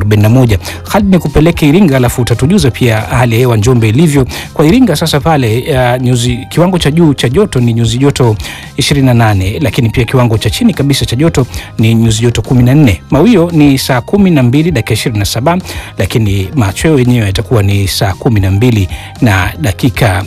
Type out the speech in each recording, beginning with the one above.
41. Hadi ni kupeleke Iringa, alafu utatujuza pia hali ya hewa Njombe ilivyo. Kwa Iringa sasa pale uh, nyuzi kiwango cha juu cha joto ni nyuzi joto 28, lakini pia kiwango cha chini kabisa cha joto ni nyuzi joto 14. Mawio ni saa 12 dakika 27, lakini machweo yenyewe yatakuwa ni saa 12 na dakika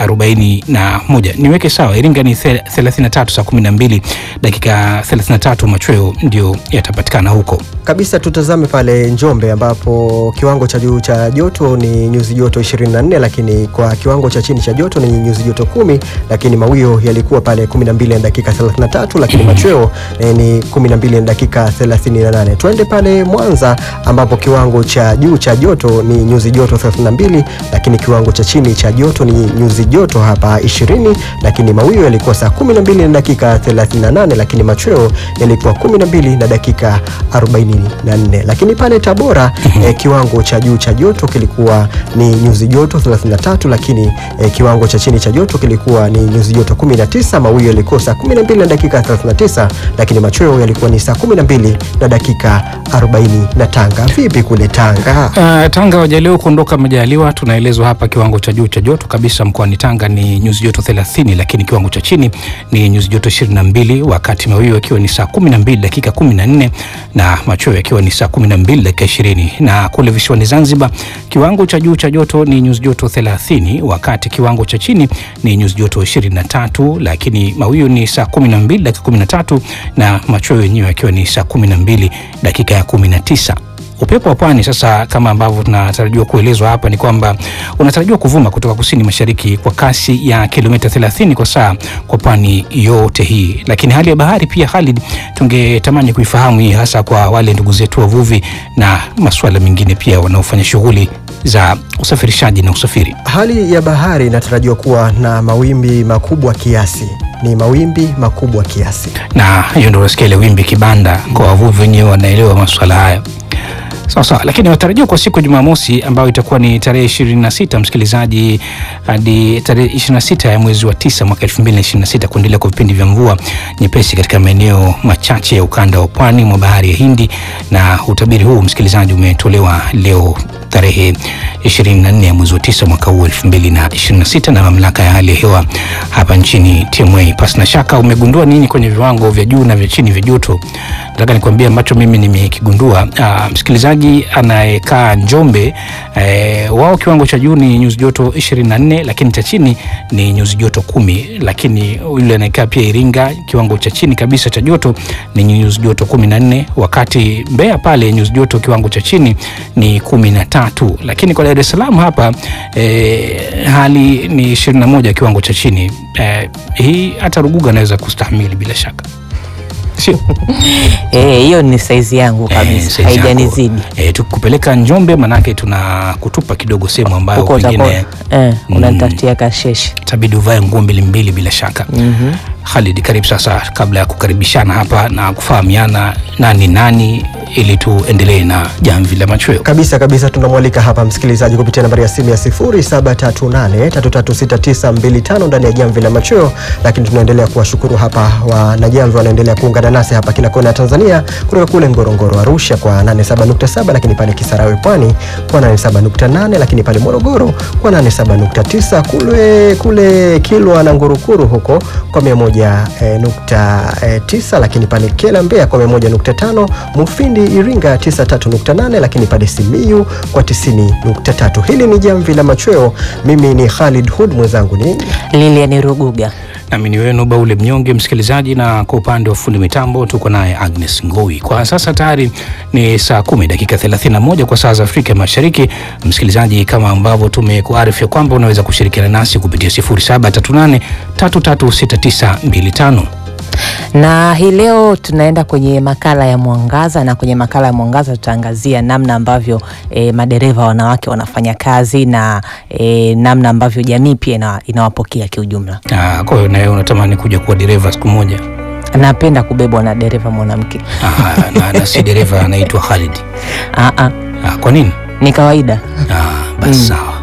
41. Niweke sawa, Iringa ni 33 saa 12 dakika 33, machweo ndio yatapatikana huko kabisa. Tutazame pale Njombe ambapo kiwango cha juu cha joto ni nyuzi joto 24, lakini kwa kiwango cha chini cha joto ni nyuzi joto kumi, lakini mawio yalikuwa pale 12 na dakika 33, lakini machweo eh, ni 12 na dakika 38. Tuende pale Mwanza ambapo kiwango cha juu cha joto ni nyuzi joto 32, lakini kiwango cha chini cha joto ni nyuzi joto hapa 20, lakini mawio yalikuwa saa 12 na dakika 38, lakini machweo yalikuwa 12 na dakika 44. Lakini pale Tabora eh, kiwango cha juu cha joto kilikuwa ni nyuzi joto 33, lakini eh, kiwango cha chini cha joto kilikuwa ni nyuzi joto 19, mawio yalikuwa saa 12 na dakika 39, lakini machweo yalikuwa ni saa 12 na dakika 40. Na Tanga vipi kule Tanga? Uh, Tanga wajaleo kuondoka majaliwa, tunaelezwa hapa kiwango cha juu cha joto kabisa mkoani Tanga ni nyuzi joto 30, lakini kiwango cha chini ni nyuzi joto 22, wakati mawio yakiwa ni saa 12 dakika 14 na machweo yakiwa ni saa 12 dakika 20. Na kule visiwani Zanzibar kiwango cha juu cha joto ni nyuzi joto 30, wakati kiwango cha chini ni nyuzi joto 23, lakini mawio ni saa 12 dakika 13 na machweo yenyewe yakiwa ni saa 12 dakika ya 19. Upepo wa pwani sasa, kama ambavyo tunatarajiwa kuelezwa hapa, ni kwamba unatarajiwa kuvuma kutoka kusini mashariki kwa kasi ya kilomita 30 kwa saa kwa pwani yote hii. Lakini hali ya bahari pia, Khalid, tungetamani kuifahamu hii, hasa kwa wale ndugu zetu wavuvi na masuala mengine pia wanaofanya shughuli za usafirishaji na usafiri. Hali ya bahari inatarajiwa kuwa na mawimbi makubwa kiasi ni mawimbi makubwa kiasi, na hiyo ndio unasikia ile wimbi kibanda. Kwa wavuvi wenyewe wanaelewa masuala haya sawa sawa, lakini watarajiwa kwa siku ya Jumamosi ambayo itakuwa ni tarehe 26, msikilizaji, hadi tarehe 26 ya mwezi wa tisa mwaka 2026 kuendelea kwa vipindi vya mvua nyepesi katika maeneo machache ya ukanda wa pwani mwa bahari ya Hindi, na utabiri huu msikilizaji umetolewa leo tarehe 24 ya mwezi wa tisa mwaka huu 2026 na mamlaka ya hali ya hewa hapa nchini TMA. Pasi na shaka umegundua nini kwenye viwango vya juu na vya chini vya joto? Nataka nikwambie ambacho mimi nimekigundua. Uh, msikilizaji anayekaa Njombe eh, wao kiwango cha juu ni nyuzi joto 24, lakini cha chini ni nyuzi joto kumi. Lakini yule anayekaa pia Iringa kiwango cha chini kabisa cha joto ni nyuzi joto 14, wakati Mbeya pale nyuzi joto kiwango cha chini ni 15 lakini kwa Dar es Salaam hapa eh, hali ni 21 kiwango cha chini eh, hii hata Ruguga anaweza kustahimili bila shaka sio? hiyo ni saizi yangu Eh, kabisa, size haijanizidi yako. Eh, tukupeleka Njombe manake tuna kutupa kidogo sehemu ambayo huko utakuwa pengine eh, Mm. unanitafutia kasheshi. itabidi uvae nguo mbili mbili bila shaka. Mhm. Khalid, karibu sasa, kabla ya kukaribishana hapa na kufahamiana nani nani, ili tuendelee na jamvi la machweo. kabisa kabisa. Tunamwalika hapa msikilizaji kupitia nambari ya simu ya 0738336925 ndani ya jamvi la machweo, lakini tunaendelea kuwashukuru hapa wanajamvi wanaendelea kuungana nasi hapa kila kona ya Tanzania, kutoka kule Ngorongoro Arusha kwa 87.7, lakini pale Kisarawe Pwani kwa 87.8, lakini pale Morogoro kwa 87.9, kule kule Kilwa na Ngurukuru huko kwa 101.9, lakini pale Kela Mbeya kwa 101.5, Mufindi Iringa 93.8, lakini pale Simiyu kwa 90.3. Hili ni jamvi la machweo. Mimi ni Khalid Hud, mwenzangu ni Lilian Ruguga. nami ni wenu Baule Mnyonge, msikilizaji, na kwa upande wa fundi mitambo tuko naye Agnes Ngoi. Kwa sasa tayari ni saa kumi dakika 31 kwa saa za Afrika Mashariki. Msikilizaji, kama ambavyo tumekuarifu ya kwamba unaweza kushirikiana nasi kupitia 0738 336925. Na hii leo tunaenda kwenye makala ya Mwangaza, na kwenye makala ya Mwangaza tutaangazia namna ambavyo e, madereva wanawake wanafanya kazi na e, namna ambavyo jamii pia ina, inawapokea kiujumla. Ah, Kwa hiyo nawe unatamani kuja kuwa dereva siku moja? Napenda kubebwa na dereva mwanamke. Ah, na, na si dereva anaitwa Khalid. Ah, ah, Ah, kwa nini? ni kawaida. Ah, basi sawa.